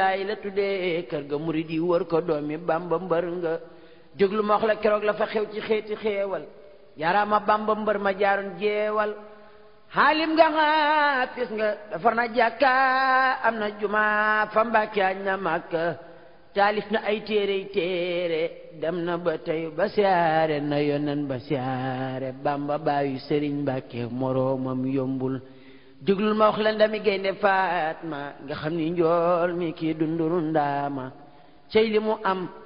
laay la tuddee kër ga murid yi wër ko doomi bamba mbër nga déglu ma wax la keroog la fa xew ci xeeti xeewal yaaraama bamba mbër ma jaaroon jeewal xaalim nga xaafis nga defar na jàkka am na juma fa mbàkke añ na màkka taalif na ay téerey téere dem na ba tey ba siyaare na yonen ba siyaare bamba baayu sëriñ mbàkke moroomam yombul déglul ma wax la ndami gaynde faatma nga xam ni njool mi kii dunduru ndaama cey li mu am